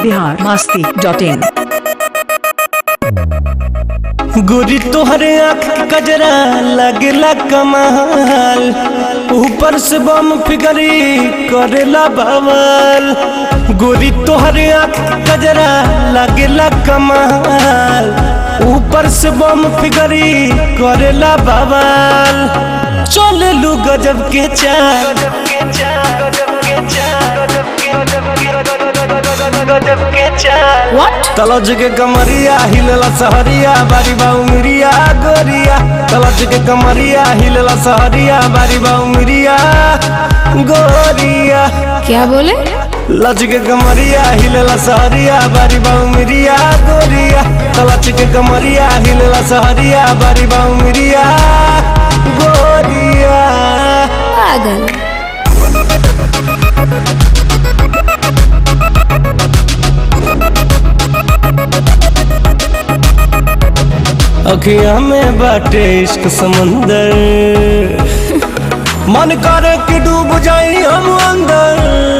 Bihar Masti dot in गोरी तोहरे आँख के कजरा लगेला कमाल ऊपर से बम फिगरी करेला बवाल गोरी तोहरे आँख के कजरा लगेला कमाल ऊपर से बम फिगरी करेला बवाल चले लू गजब के चाल तलज के कमरिया हिलला सहरिया बारी बाऊ मिरिया गोरिया तलज के कमरिया हिलला सहरिया बारी बाऊ मिरिया गोरिया क्या बोले लज के कमरिया हिलला सहरिया बारी बाऊ मिरिया गोरिया तलज के कमरिया हिलला सहरिया बारी बाऊ मिरिया गोरिया पागल अखिया में बाटे इश्क समंदर मन करे कि डूब जाई हम अंदर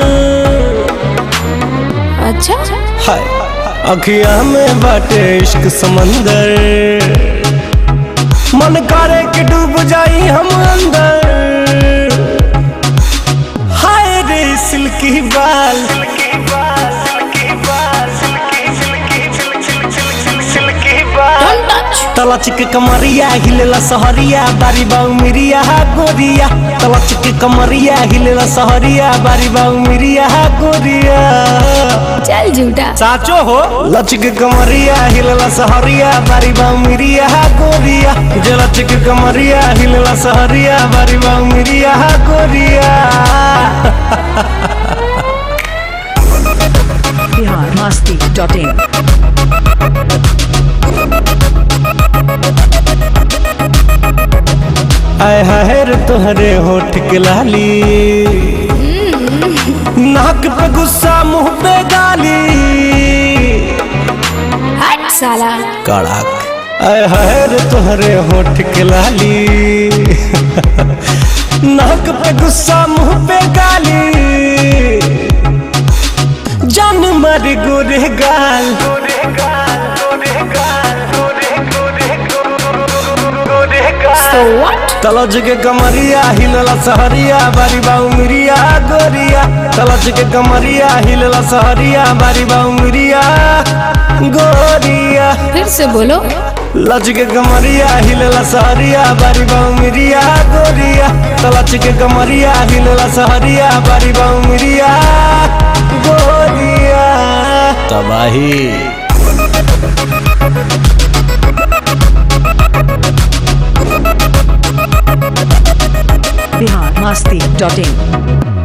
अच्छा हाय अखिया में बाटे इश्क समंदर मन करे कि डूब जाई हम अंदर हाय रे सिल्की बाल डोंट टच तलच के कमरिया हिलेला सहरिया बारी बाऊ मिरिया गोरिया तलच के कमरिया हिलेला सहरिया बारी बाऊ मिरिया गोरिया चल झूठा साचो हो लच के कमरिया हिलेला सहरिया बारी बाऊ मिरिया गोरिया जे लच के कमरिया हिलेला सहरिया बारी बाऊ मिरिया गोरिया बिहार मस्ती डॉट इन आय हाय रे तोहरे होठ के लाली नाक पे गुस्सा मुंह पे गाली हट साला कड़क आय हाय रे तोहरे होठ के लाली नाक पे गुस्सा मुंह पे गाली जान मार गोरे गाल सो व्हाट तलज के कमरिया हिलला सहरिया बारी बाऊ मिरिया गोरिया तलज के कमरिया हिलला सहरिया बारी बाऊ मिरिया गोरिया फिर से बोलो लज के कमरिया हिलला सहरिया बारी बाऊ मिरिया गोरिया तलज के कमरिया हिलला सहरिया बारी बाऊ मिरिया गोरिया तबाही बिहार मस्ती डॉट इन